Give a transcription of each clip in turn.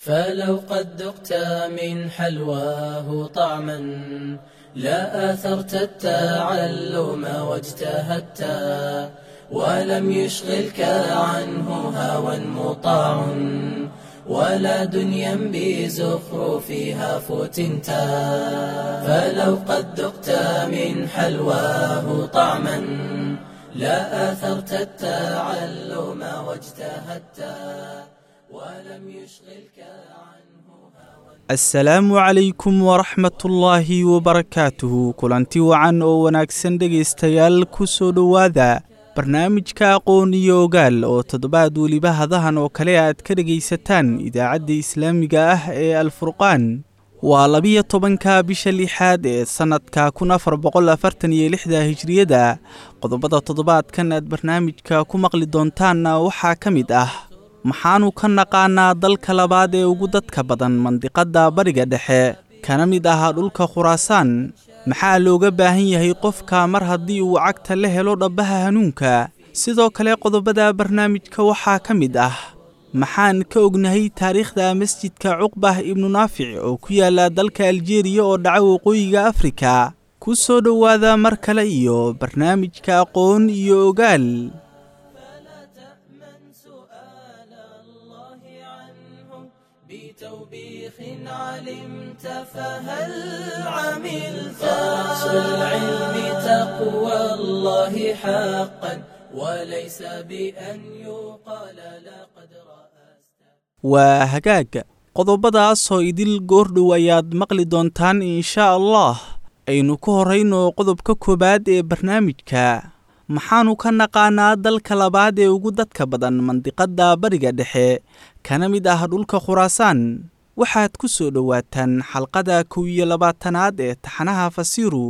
فلو قد ذقت من حلواه طعما لا آثرت التعلم واجتهدت ولم يشغلك عنه هوى مطاع ولا دنيا بزخرفها فتنت فلو قد ذقت من حلواه طعما لا آثرت التعلم واجتهدت ولم يشغلك عنه asalaamu calaykum waraxmatullaahi wabarakaatuhu kulanti wacan oo wanaagsan dhegaystayaal ku soo dhowaada barnaamijka aqoon iyo ogaal oo toddobaad weliba hadahan oo kale aad ka dhegaysataan idaacadda islaamiga ah ee alfurqaan waa labiyo tobanka bisha lixaad ee sannadka kun afar boqol afartan iyo lixda hijriyada qodobada toddobaadkan aad barnaamijka ku maqli doontaanna waxaa ka mid ah maxaanu ka naqaanaa dalka labaad ee ugu dadka badan mandiqadda bariga dhexe kana mid ahaa dhulka khuraasaan maxaa looga baahan yahay qofka mar haddii uu cagta la helo dhabbaha hanuunka sidoo kale qodobada barnaamijka waxaa ka mid ah maxaan ka ognahay taariikhda masjidka cuqbah ibnu naafic oo ku yaala dalka aljeeriya oo dhaca waqooyiga afrika ku soo dhowaada mar kale iyo barnaamijka aqoon iyo ogaal بتوبيخ علمت فهل عملت رأس العلم تقوى الله حقا وليس بأن يقال لقد رأست waa hagaag qodobadaasoo idil goordhow ayaad maqli doontaan inshaa allah aynu ku horrayno qodobka koowaad ee barnaamijka maxaanu ka naqaanaa dalka labaad ee ugu dadka badan mandiqadda bariga dhexe kana mid ah dhulka khuraasaan waxaad ku soo dhowaataan xalqada kow iyo labaatanaad ee taxanaha fasiiru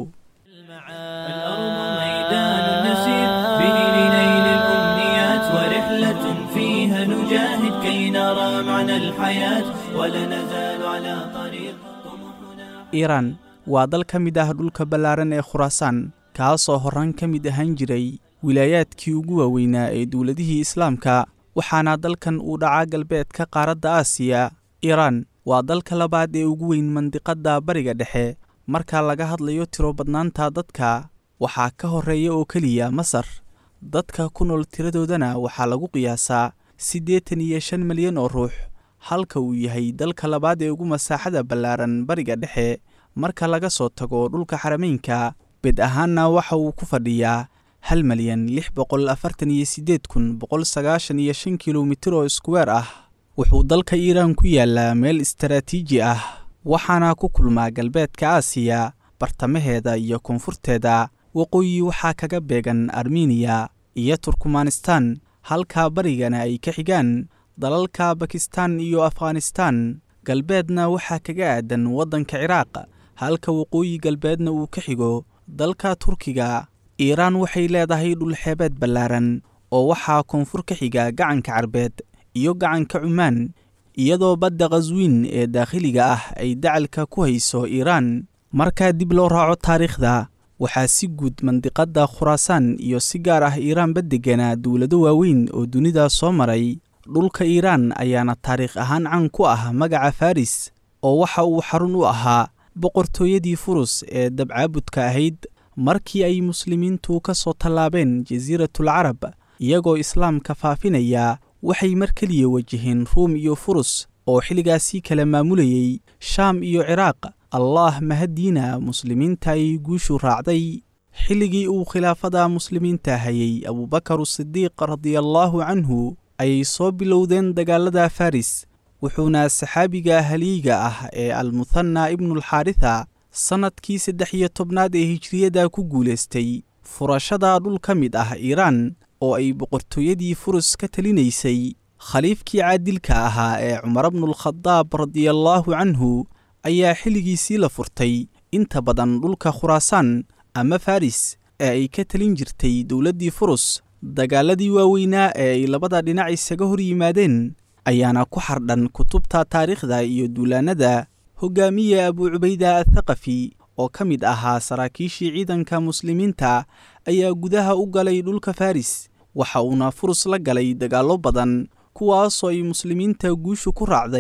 الأرض ميدان نسير به لنيل الأمنيات ورحلة فيها نجاهد كي نرى معنى الحياة ولا نزال على طريق طموحنا iiraan waa dal ka mid ah dhulka ballaaran ee khuraasaan kaasoo horaan ka mid ahaan jiray wilaayaadkii ugu waaweynaa ee dowladihii islaamka waxaana dalkan uu dhacaa galbeedka qaaradda aasiya iiraan waa dalka labaad ee ugu weyn mandiqadda bariga dhexe marka laga hadlayo tiro badnaanta dadka waxaa ka horreeya oo keliya masar dadka ku nool tiradoodana waxaa lagu qiyaasaa siddeetan iyo shan milyan oo ruux halka uu yahay dalka labaad ee ugu masaaxada ballaaran bariga dhexe marka laga soo tago dhulka xarameynka bed ahaanna waxa uu ku fadhiyaa hal malyan lix boqol afartan iyo siddeed kun boqol sagaashan iyo shan kilomitir oo iskuweer ah wuxuu dalka iiraan ku yaalaa meel istaraatiiji ah waxaana ku kulmaa galbeedka aasiya bartamaheeda iyo koonfurteeda waqooyi waxaa kaga beegan armeniya iyo turkmanistan halka barigana ay ka xigaan dalalka bakistan iyo afghanistan galbeedna waxaa kaga aadan waddanka ciraaq halka waqooyi galbeedna uu ka xigo dalka turkiga iiraan waxay leedahay dhulxeebeed ballaaran oo waxaa koonfur ka xiga gacanka carbeed iyo gacanka cumaan iyadoo badda khaswiin ee daakhiliga ah ay dacalka ku hayso iiraan markaa dib loo raaco taariikhda waxaa si guud mandiqadda khuraasaan iyo si gaar ah iiraanba degganaa dowlado waaweyn oo dunida soo maray dhulka iiraan ayaana taariikh ahaan caan ku ah magaca faris oo waxa uu xarun u ahaa boqortooyadii furus ee dabcaabudka ahayd markii ay muslimiintu ka soo tallaabeen jasiiratul carab iyagoo islaamka faafinaya waxay mar keliya wajaheen ruum iyo furus oo xilligaasii kala maamulayey shaam iyo ciraaq allaah mahaddiina muslimiinta ay guushu raacday xilligii uu khilaafada muslimiinta hayay abuubakar sidiiq radiallaahu canhu ayay soo bilowdeen dagaalada faris wuxuuna saxaabiga haliyeyga ah ee almuthana ibnulxaaritha sannadkii saddex iyo tobnaad ee hijriyada ku guulaystay furashada dhul ka mid ah iiraan oo ay boqortooyadii furus ka talinaysay khaliifkii caadilka ahaa ee cumar bnulkhadaab radiallaahu canhu ayaa xilligiisii la furtay inta badan dhulka khuraasaan ama faris ee ay ka talin jirtay dowladdii furus dagaaladii waaweynaa ee ay labada dhinac isaga hor yimaadeen ayaana ku xardhan kutubta taariikhda iyo duulaannada hogaamiye abuu cubayda athaqafi oo ka mid ahaa saraakiishii ciidanka muslimiinta ayaa gudaha u galay dhulka faris waxa uuna furus la galay dagaallo badan kuwaasoo ay muslimiinta guushu ku raacday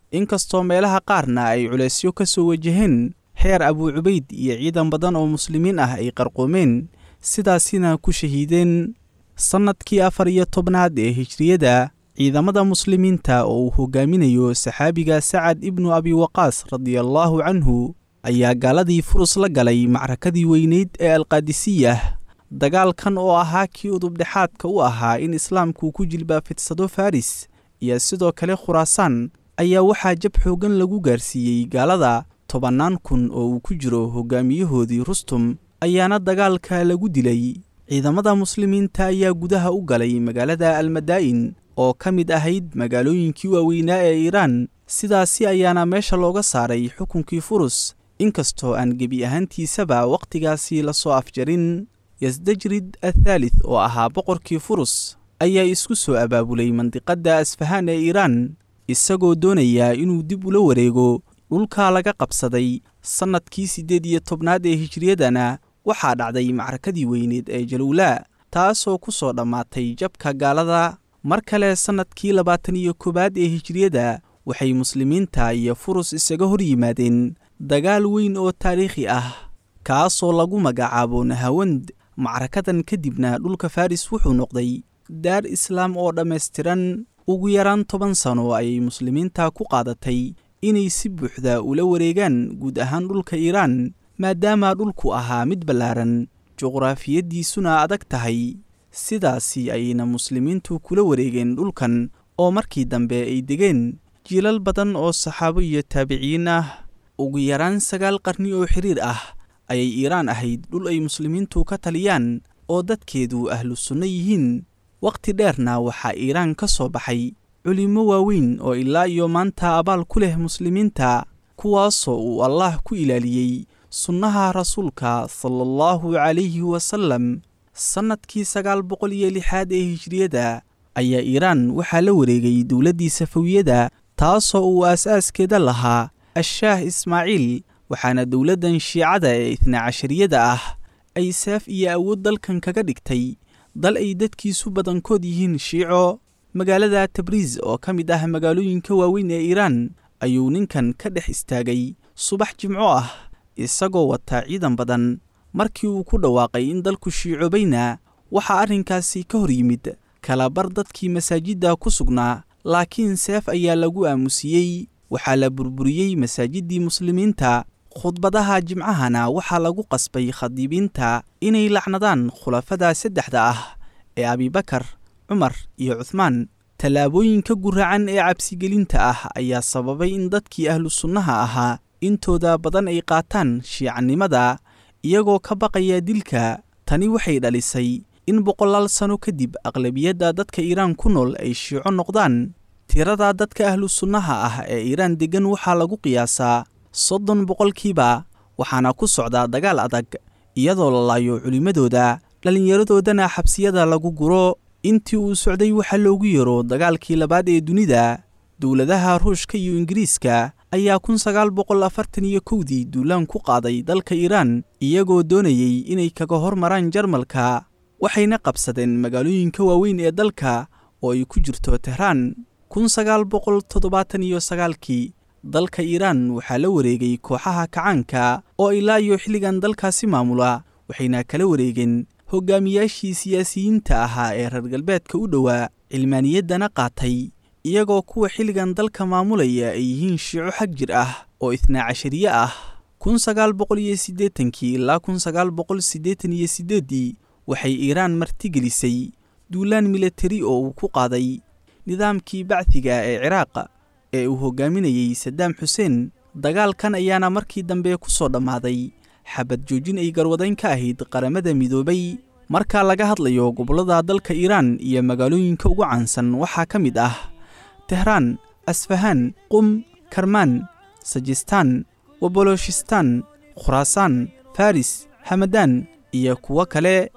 inkastoo meelaha qaarna ay culeysyo ka soo wajaheen xeer abuu cubayd iyo ciidan badan oo muslimiin ah ay qarqoomeen sidaasina ku shahiideen sannadkii afar iyo tobnaad ee hijriyada ciidamada muslimiinta oo uu hogaaminayo saxaabiga sacad ibnu abi waqaas radiallaahu canhu ayaa gaaladii furus la galay macrakadii weyneyd ee alqaadisiyah dagaalkan oo ahaa kii udubdhexaadka u ahaa in islaamku ku jilbaafidsado faris iyo sidoo kale khuraasaan ayaa waxaa jab xooggan lagu gaarsiiyey gaalada tobannaan kun oo uu ku jiro hogaamiyahoodii rustum ayaana dagaalka lagu dilay ciidamada muslimiinta ayaa gudaha u galay magaalada almadaa'in oo ka mid ahayd magaalooyinkii waaweynaa ee iiraan sidaasi ayaana meesha looga saaray xukunkii furus inkastoo aan gebi ahaantiisaba wakhtigaasi la soo afjarin yasdajrid athaalith oo ahaa boqorkii furus ayaa isku soo abaabulay mandiqadda asfahaan ee iiraan isagoo doonaya inuu dib ula wareego dhulka laga qabsaday sannadkii siddeed iyo tobnaad ee hijriyadana waxaa dhacday macrakadii weyneed ee jalowlaa taasoo ku soo dhammaatay jabka gaalada mar kale sannadkii labaatan iyo koowaad ee hijriyada waxay muslimiinta iyo furus isaga hor yimaadeen dagaal weyn oo taariikhi ah kaasoo lagu magacaabo nahawand macrakadan kadibna dhulka faris wuxuu noqday daar islaam oo dhammaystiran ugu yaraan toban sano ayay muslimiinta ku qaadatay inay si buuxda ula wareegaan guud ahaan dhulka iiraan maadaama dhulku ahaa mid ballaaran juqraafiyaddiisuna adag tahay sidaasi ayayna muslimiintu kula wareegeen dhulkan oo markii dambe ay degeen jiilal badan oo saxaabo iyo taabiciyiin ah ugu yaraan sagaal qarni oo xiriir ah ayay iiraan ahayd dhul ay muslimiintu ka taliyaan oo dadkeedu ahlu sunno yihiin wakhti dheerna waxaa iiraan ka soo baxay culimmo waaweyn oo ilaa iyo maanta abaal ku leh muslimiinta kuwaasoo uu allaah ku ilaaliyey sunnaha rasuulka sala allahu calayhi wasallam sannadkii sagaal boqol iyo lixaad ee hijriyada ayaa iiraan waxaa la wareegay dowladdii safawiyada taasoo uu aas-aaskeeda lahaa ashaah ismaaciil waxaana dowladdan shiicada ee itna cashariyada ah ay saaf iyo awood dalkan kaga dhigtay dal ay dadkiisu badankood yihiin shiico magaalada tabriis oo ka mid ah magaalooyinka waaweyn ee iiraan ayuu ninkan ka dhex istaagay subax jimco ah isagoo wataa ciidan badan markii uu ku dhawaaqay in dalku shiicoobayna waxaa arrinkaasi ka hor yimid kalabar dadkii masaajidda ku sugnaa laakiin seef ayaa lagu aamusiyey waxaa la burburiyey masaajiddii muslimiinta khudbadaha jimcahana waxaa lagu qasbay khadiibiinta inay lacnadaan khulafada saddexda ah ee abibakar cumar iyo cuhmaan tallaabooyinka guracan ee cabsigelinta ah ayaa sababay in dadkii ahlu sunnaha ahaa intooda badan ay qaataan shiicanimada iyagoo ka baqaya dilka tani waxay dhalisay in boqolaal sano kadib aqlabiyadda dadka iiraan ku nool ay shiico noqdaan tirada dadka ahlu sunnaha ah ee iiraan deggan waxaa lagu qiyaasaa soddon boqolkiiba waxaana ku socdaa dagaal adag iyadoo la laayo culimmadooda dhallinyaradoodana xabsiyada lagu guro intii uu socday waxaa loogu yaro dagaalkii labaad ee dunida dowladaha ruushka iyo ingiriiska ayaa kun sagaal boqol afartan iyo kowdii duulaan ku qaaday dalka iiraan iyagoo doonayey inay kaga hormaraan jarmalka waxayna qabsadeen magaalooyinka waaweyn ee dalka oo ay ku jirto tehraan kun sagaal boqol toddobaatan iyo sagaalkii dalka iiraan waxaa la wareegay kooxaha kacaanka oo ilaa iyo xilligan dalkaasi maamula waxayna kala wareegeen hogaamiyaashii siyaasiyiinta ahaa ee reer galbeedka u dhowaa cilmaaniyaddana qaatay iyagoo kuwa xilligan dalka maamulaya ay yihiin shiico xag jir ah oo itnaa cashariye ah kun sagaal boqol iyo siddeetankii ilaa kun sagaal boqol siddeetan iyo siddeeddii waxay iiraan martigelisay duulaan milatari oo uu ku qaaday nidaamkii bacdiga ee ciraaq ee uu hogaaminayey sadaam xuseen dagaalkan ayaana markii dambe ku soo dhammaaday xabad joojin ay garwadayn ka ahayd qaramada midoobay marka laga hadlayo gobollada dalka iiraan iyo magaalooyinka ugu caansan waxaa ka mid ah tehraan asfahaan qum karmaan sajistaan waboloshistaan khuraasaan faris hamadaan iyo kuwo kale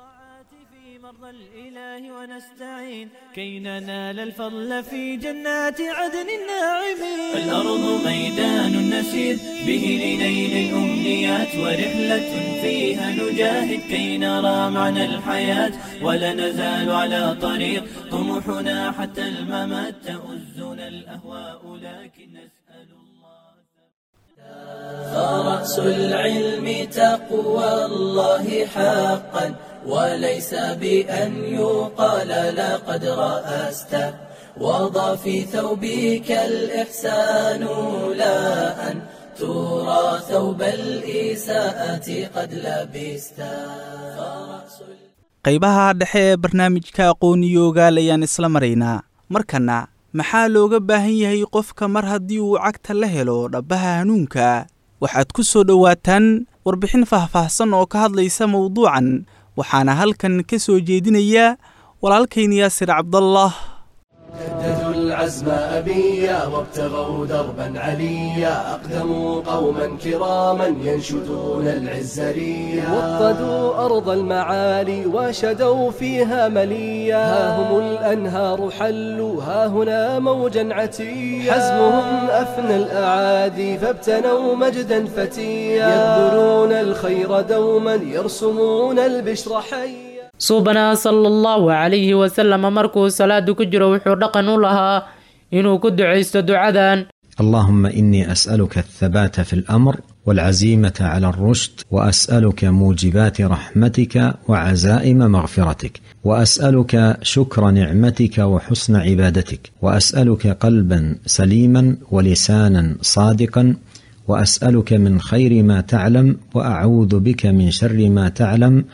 ونستعين كي ننال الفضل في جنات عدن الناعمين الأرض ميدان نسير به لنيل الأمنيات ورحلة فيها نجاهد كي نرى معنى الحياة ولا نزال على طريق طموحنا حتى الممات تؤزنا الأهواء لكن نسأل الله فرأس العلم تقوى الله حقا وليس بأن يقال لقد رأست وضع في ثوبك الإحسان لا أن ترى ثوب الإساءة قد لبست qaybaha dhexe ee barnaamijka aqooniyo ogaal ayaan isla maraynaa markanna maxaa looga baahan yahay qofka mar haddii uu cagta la helo dhabbaha hanuunka waxaad ku soo dhowaataan warbixin faahfaahsan oo ka hadlaysa mowduucan waxaana halkan ka soo jeedinaya walaalkayn yaasir cabdallah جددوا العزم أبيا وابتغوا دربا عليا أقدموا قوما كراما ينشدون العزرية وطدوا أرض المعالي وشدوا فيها مليا ها هم الأنهار حلوا ها هنا موجا عتيا حزمهم أفنى الأعادي فابتنوا مجدا فتيا يبذلون الخير دوما يرسمون البشر حيا suubanaha sala allahu calayhi wasalama markuu salaadu ku jiro wuxuu dhaqan u lahaa inuu ku ducaysto ducadan اللهم اني اسالك الثبات في الامر والعزيمه على الرشد واسالك موجبات رحمتك وعزائم مغفرتك واسالك شكر نعمتك وحسن عبادتك واسالك قلبا سليما ولسانا صادقا واسالك من خير ما تعلم واعوذ بك من شر ما تعلم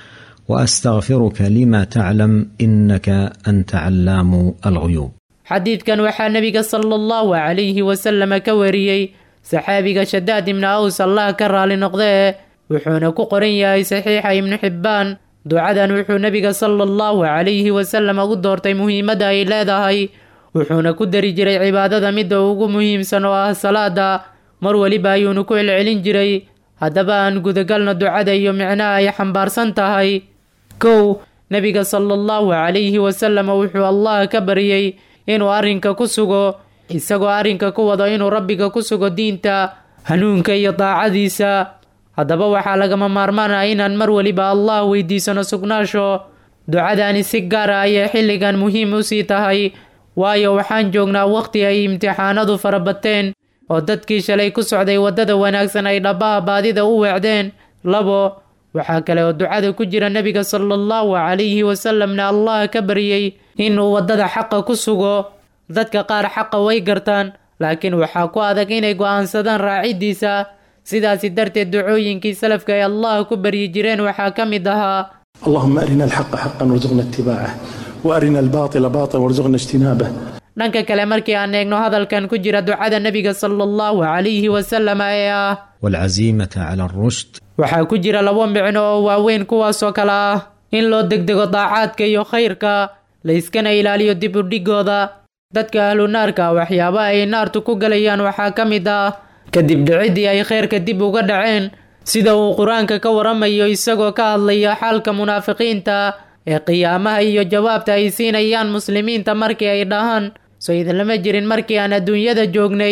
واستغفرك لما تعلم انك انت علام الغيوب xadiidkan waxaa nebiga sala allahu calayhi wasalama ka wariyey saxaabiga shadaad ibnu aws allah ka raali noqdee wuxuuna ku qoran yahay saxiixa ibnu xibbaan ducadan wuxuu nebiga sala allahu calayhi wasalam ugu doortay muhiimadda ay leedahay wuxuuna ku dari jiray cibaadada midda ugu muhiimsan oo ah salaada mar weliba ayuunu ku celcelin jiray haddaba aan gudagalno ducada iyo micnaha ay xambaarsan tahay kow nebiga sala allahu calayhi wasalama wuxuu allah ka baryey inuu arrinka ku sugo isagoo arrinka ku wado inuu rabbiga ku sugo diinta hanuunka iyo daacadiisa haddaba waxaa lagama maarmaanaya inaan mar weliba allah weydiisano sugnaasho ducadaani si gaara ayay xilligan muhiim u sii tahay waayo waxaan joognaa waqhti ay imtixaanadu farabateen oo dadkii shalay ku socday waddada wanaagsan ay dhabbaha baadida u weecdeen labo waxaa kale oo ducada ku jira nebiga sala allahu calayhi wasalamna allah ka baryey inuu waddada xaqa ku sugo dadka qaar xaqa way gartaan laakiin waxaa ku adag inay go'aansadaan raaciddiisa sidaasi darteed ducooyinkii salafka ay allah ku baryi jireen waxaa ka mid ahaa اللهم أرنا الحق حقا وارزقنا اتباعه وأرنا الباطل باطلا وارزقنا اجتنابه dhanka kale markii aan eegno hadalkan ku jira ducada nebiga sala allahu calayhi wasalam ee ah والعزيمه على الرشد waxaa ku jira labo micno oo waaweyn kuwaasoo kale ah in loo degdego daacaadka iyo khayrka layskana ilaaliyo dib u dhigooda dadka ahlu naarka waxyaabaha ay naartu ku galayaan waxaa ka mid ah kadib dhicidii ay khayrka dib uga dhaceen sida uu qur-aanka ka waramayo isagoo ka hadlaya xaalka munaafiqiinta ee qiyaamaha iyo jawaabta ay siinayaan muslimiinta markii ay dhahaan soo idinlama jirin markii aan adduunyada joognay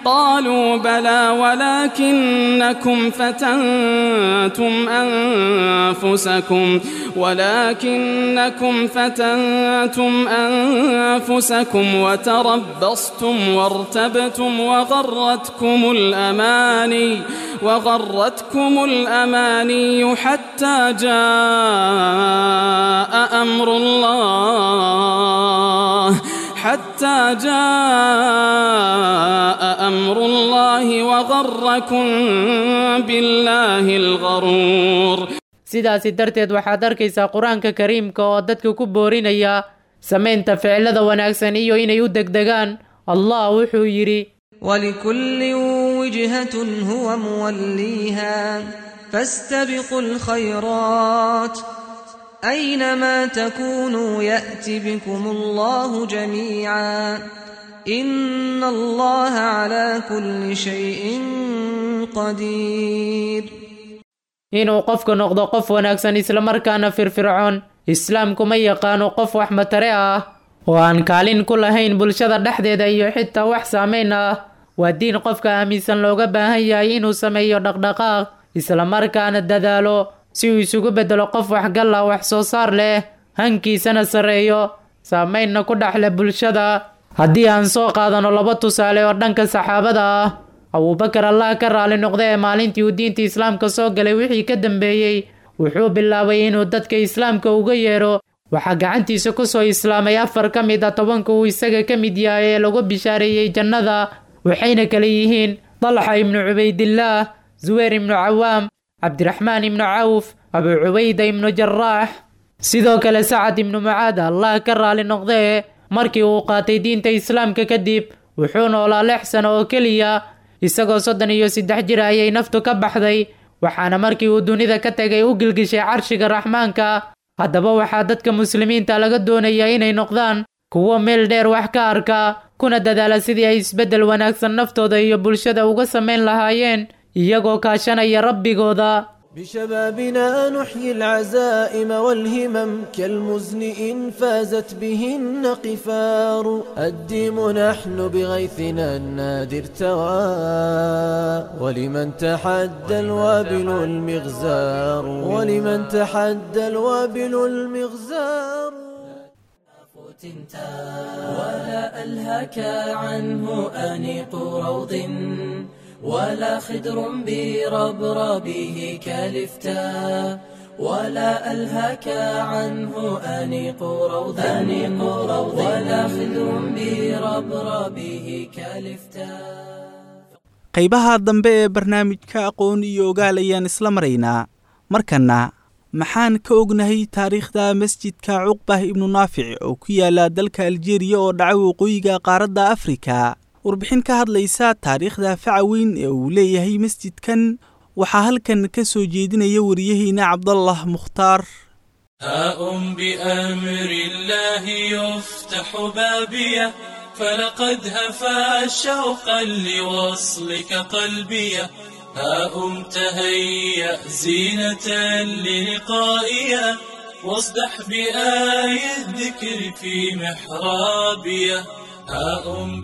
قالوا بلى ولكنكم فتنتم أنفسكم ولكنكم فتنتم أنفسكم وتربصتم وارتبتم وغرتكم الأماني وغرتكم الأماني حتى جاء أمر الله حتى جاء أمر الله وغركم بالله الغرور sidaasi darteed waxaad arkaysaa qur-aanka kariimka oo dadka ku boorinaya samaynta ficilada wanaagsan iyo inay u degdegaan allah wuxuu yidhi ولكل وجهة هو موليها فاستبقوا الخيرات أينما تكونوا يأت بكم الله جميعا إن الله على كل شيء قدير inuu qofku noqdo qof wanaagsan islamarkaana firfircoon islaamku ma yaqaano qof wax matare ah oo aan kaalin ku lahayn bulshada dhexdeeda iyo xitaa wax saamayn ah waa diin qofka aaminsan looga baahan yahay inuu sameeyo dhaqdhaqaaq islamarkaana dadaalo si uu isugu beddelo qof waxgal ah wax soo saar leh hankiisana sarreeyo saameynna ku dhexle bulshada haddii aan soo qaadano laba tusaale oo dhanka saxaabada ah abuubakar allah ka raali noqda ee maalintii uu diinta islaamka soo galay wixii ka dambeeyey wuxuu bilaabay inuu dadka islaamka uga yeero waxaa gacantiisa kusoo islaamay afar ka mid a tobanka uu isaga ka mid yahay ee lagu bishaareeyey jannada waxayna kala yihiin dalxa ibnu cubaydillaah zuweyr ibnu cawaam cabdiraxmaan ibnu cawf abuu cubayda ibnu jaraax sidoo kale sacad ibnu mucaad allah ka raali noqdee markii uu qaatay diinta islaamka kadib wuxuu noolaa lix sano oo keliya isagoo soddon iyo saddex jir ayay naftu ka baxday waxaana markii uu dunida ka tegay u gilgishay carshiga raxmaanka haddaba waxaa dadka muslimiinta laga doonayaa inay noqdaan kuwo meel dheer wax ka arka kuna dadaala sidii ay isbeddel wanaagsan naftooda iyo bulshada uga samayn lahaayeen iyagoo kaashanaya rabbigooda بشبابنا نحيي العزائم والهمم كالمزن إن فازت بهن قفار الديم نحن بغيثنا النادر توى ولمن تحدى الوابل المغزار ولمن تحدى الوابل المغزار ولا ألهك عنه أنيق روض ولا خدر بربربه كالفتاء ولا ألهك عنه أنيق روض أنيق روض ولا خدر بربربه كالفتاء qaybaha dambe ee barnaamijka aqoon iyo ogaal ayaan isla maraynaa markanna maxaan ka ognahay taariikhda masjidka cuqbah ibnu naafic oo ku yaala dalka aljeeriya oo dhaca waqooyiga qaaradda afrika warbixin ka hadlaysa taariikhda faca weyn ee uu leeyahay masjidkan waxaa halkan ka soo jeedinaya wariyaheyna cabdallah mukhtaar هاء بأمر الله يفتح بابيه فلقد هفى شوقا لوصلك قلبيه هاء تهيأ زينة للقائيه واصدح بآي الذكر في محرابيه هاء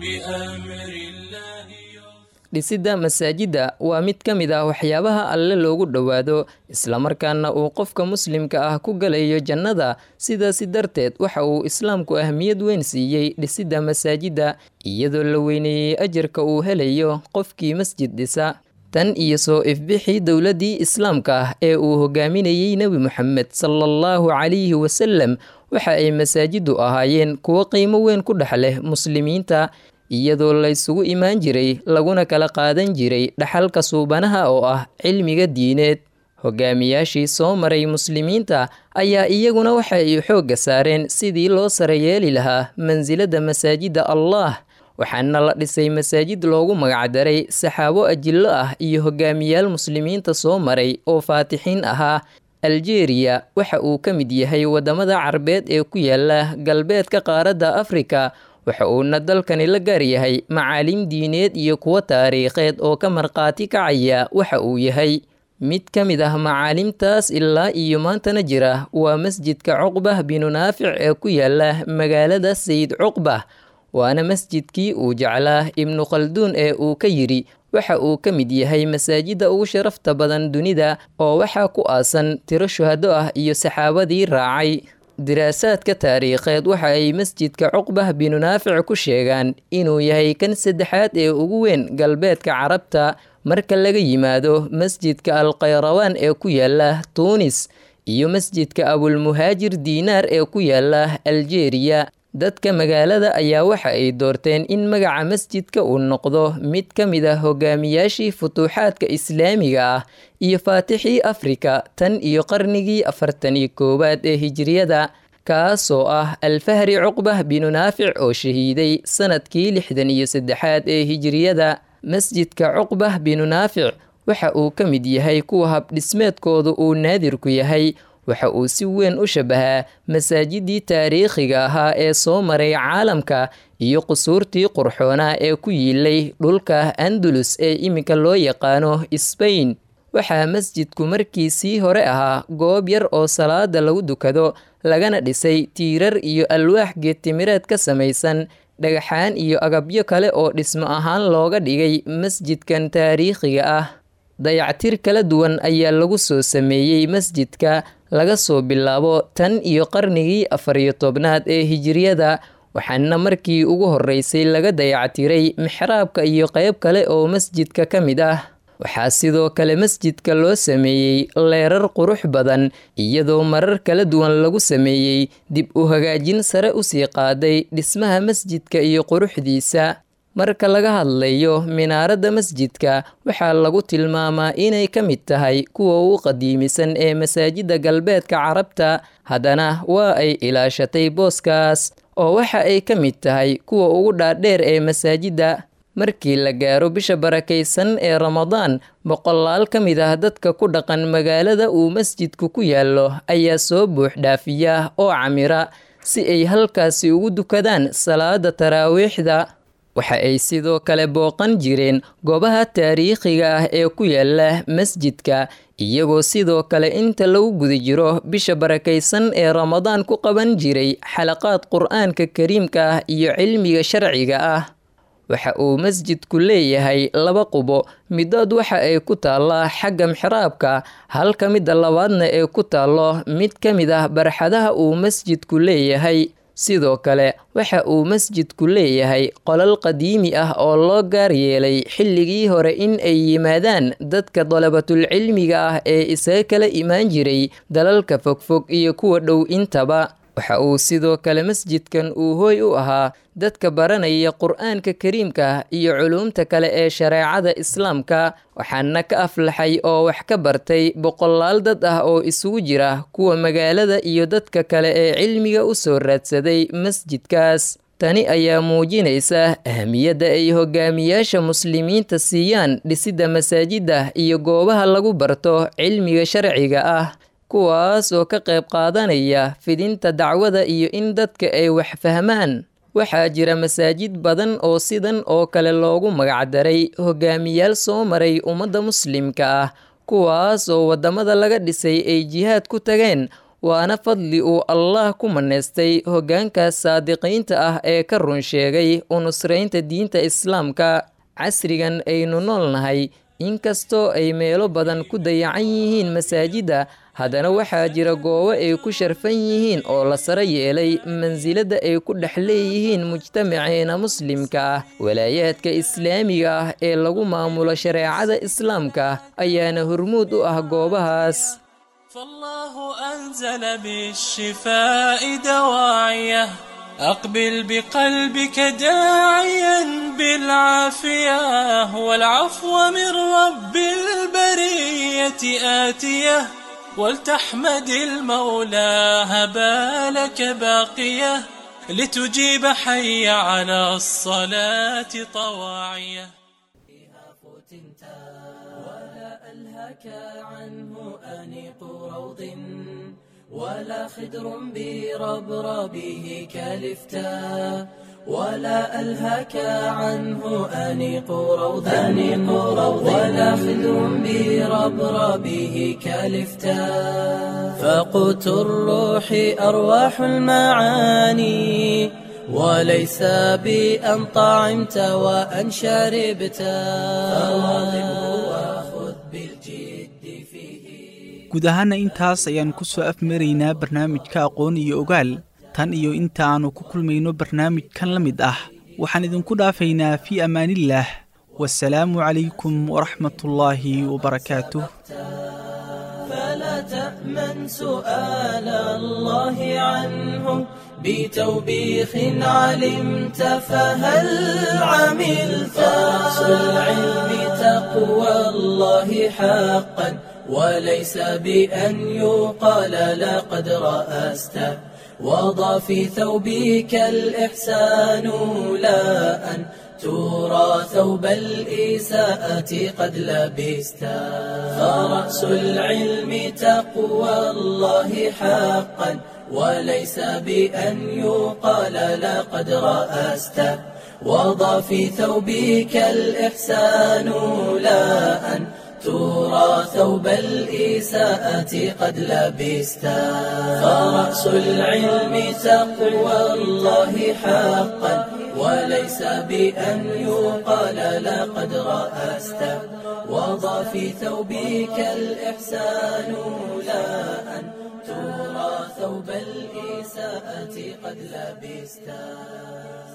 بأمر الله dhisidda masaajidda waa mid ka mid ah waxyaabaha alle loogu dhowaado islamarkaana uu qofka muslimka ah ku galayo jannada sidaasi darteed waxa uu islaamku ahmiyad weyn siiyey dhisidda masaajidda iyadoo la weyneeyey ajarka uu helayo qofkii masjid dhisa tan iyo soo ifbixii dowladdii islaamka ah ee uu hogaaminayey nebi moxamed salaallahu calayhi wasalem waxa ay masaajiddu ahaayeen kuwo qiimo weyn ku dhex leh muslimiinta iyadoo laysugu imaan jiray laguna kala qaadan jiray dhaxalka suubanaha oo ah cilmiga diineed hogaamiyaashii soo maray muslimiinta ayaa iyaguna waxa ay xoogga saareen sidii loo sare yeeli lahaa mansilada masaajidda allah waxaana la dhisay masaajid loogu magacdaray saxaabo ajillo ah iyo hogaamiyaal muslimiinta soo maray oo faatixiin ahaa aljeeriya waxa uu ka mid yahay waddamada carbeed ee ku yaala galbeedka qaaradda afrika waxa uuna dalkani la gaar yahay macaalim diineed iyo kuwo taariikheed oo ka markhaati kacaya waxa uu yahay mid ka mid ah macaalimtaas ilaa iyo maantana jira waa masjidka cuqbah binu naafic ee ku yaala magaalada sayid cuqbah waana masjidkii uu jeclaa ibnu khalduun ee uu ka yidhi waxa uu ka mid yahay masaajidda ugu sharafta badan dunida oo waxaa ku aasan tiro shuhado ah iyo saxaabadii raacay diraasaadka taariikheed waxa ay masjidka cuqbah binu naafic ku sheegaan inuu yahay kan saddexaad ee ugu weyn galbeedka carabta marka laga yimaado masjidka alkhayrawaan ee ku yaala tuunis iyo masjidka abulmuhaajir diinaar ee ku yaala aljeeriya dadka magaalada ayaa waxa ay doorteen in magaca masjidka uu noqdo mid ka mid ah hogaamiyaashii futuuxaadka islaamiga ah iyo faatixii afrika tan iyo qarnigii afartan iyo koowaad ee hijiriyada kaasoo ah alfahri cuqbah binu naafic oo shahiiday sanadkii lixdan iyo saddexaad ee hijiriyada masjidka cuqbah binu naafic waxa uu ka mid yahay kuwa habdhismeedkoodu uu naadirku yahay waxa uu si weyn u shabahaa masaajidii taariikhiga ahaa ee soo maray caalamka iyo qusuurtii qurxoonaa ee ku yiilay dhulka andalus ee iminka loo yaqaano sbain waxaa masjidku markiisii hore ahaa goob yar oo salaada lagu dukado lagana dhisay tiirar iyo alwaax geedtimireed ka samaysan dhagaxaan iyo agabyo kale oo dhismo ahaan looga dhigay masjidkan taariikhiga ah dayactir kala duwan ayaa lagu soo sameeyey masjidka laga soo bilaabo tan iyo qarnigii afar iyo tobnaad ee hijiriyada waxaana markii ugu horreysay laga dayactiray mixraabka iyo qayb kale oo masjidka ka mid ah waxaa sidoo kale masjidka loo sameeyey leerar qurux badan iyadoo marar kala duwan lagu sameeyey dib u hagaajin sare usii qaaday dhismaha masjidka iyo quruxdiisa marka laga hadlayo minaaradda masjidka waxaa lagu tilmaamaa inay ka mid tahay kuwa ugu qadiimisan ee masaajidda galbeedka carabta haddana waa ay ilaashatay booskaas oo waxa ay ka mid tahay kuwa ugu dhaadheer ee masaajidda markii la gaaro bisha barakaysan ee ramadaan boqolaal ka mid ah dadka ku dhaqan magaalada uu masjidku ku yaallo ayaa soo buux dhaafiya oo camira si ay halkaasi ugu dukadaan salaada taraawiixda waxa ay sidoo kale booqan jireen goobaha taariikhiga ah ee ku yaala masjidka iyagoo sidoo kale inta lagu guda jiro bisha barakaysan ee ramadaan ku qaban jiray xalaqaad qur-aanka kariimka ah iyo cilmiga sharciga ah waxa uu masjidku leeyahay laba qubo midood waxa ay ku taallaa xagga mixraabka halka midda labaadna ee ku taallo mid ka mid ah barxadaha uu masjidku leeyahay sidoo kale waxa uu masjidku leeyahay qolal qadiimi ah oo loo gaar yeelay xilligii hore in ay yimaadaan dadka dalabatulcilmiga ah ee isaga kala imaan jiray dalalka fogfog iyo kuwa dhow intaba waxa uu sidoo kale masjidkan uu hooy u ahaa dadka baranaya qur-aanka kariimka iyo culuumta kale ee shareecada islaamka waxaana ka aflaxay oo wax ka bartay boqolaal dad ah oo isugu jira kuwa magaalada iyo dadka kale ee cilmiga u soo raadsaday masjidkaas tani ayaa muujinaysa ahamiyadda ay hogaamiyaasha muslimiinta siiyaan dhisidda masaajidda iyo goobaha lagu barto cilmiga sharciga ah kuwaas oo ka qayb qaadanaya fidinta dacwada iyo in dadka ay wax fahmaan waxaa jira masaajid badan oo sidan oo kale loogu magacdaray hogaamiyaal soo maray ummadda muslimka ah kuwaas oo waddamada laga dhisay ay jihaad ku tageen waana fadli uu allah ku maneystay hoggaankaas saadiqiinta ah ee ka run sheegay u nusraynta diinta islaamka casrigan aynu noolnahay inkastoo ay meelo badan ku dayacan yihiin masaajidda haddana waxaa jira goobo ay ku sharfan yihiin oo la saro yeelay mansilada ay ku dhex leeyihiin mujtamaceena muslimka ah walaayaadka islaamiga ah ee lagu maamulo shareecada islaamka ayaana hormuud u ah goobahaas فالله أنزل بالشفاء دواعيه أقبل بقلبك داعيا بالعافية والعفو من رب البرية آتيه ولتحمد المولى هبالك باقية لتجيب حي على الصلاة طواعية ولا ألهك عنه أنيق روض ولا خدر بربربه كالفتاء ولا ألهك عنه أنيق روض أنيق روض ولا خدر بربربه كالفتاء فقوت الروح أرواح المعاني وليس بأن طعمت وأن شربت فواظبه وخذ بالجد فيه guud ahaana intaas ayaan ku soo afmaraynaa barnaamijka aqoon iyo ogaal tan iyo inta aannu ku kulmayno barnaamijkan la mid ah waxaan idinku dhaafaynaa fii ammaanillaah wasalaamu calaykum waraxmatullaahi wabarakaatuh فلا تأمن سؤال الله عنه بتوبيخ علمت فهل عملت رأس العلم تقوى الله حقا وليس بأن يقال لقد رأست وضع في ثوبك الإحسان لا أن ترى ثوب الإساءة قد لبست فرأس العلم تقوى الله حقا وليس بأن يقال لقد رأست وضع في ثوبك الإحسان لا أن ترى ثوب الإساءة قد لبست فرأس العلم تقوى الله حقا وليس بأن يقال لقد رأست وضع في ثوبك الإحسان لا أن ترى ثوب الإساءة قد لبستا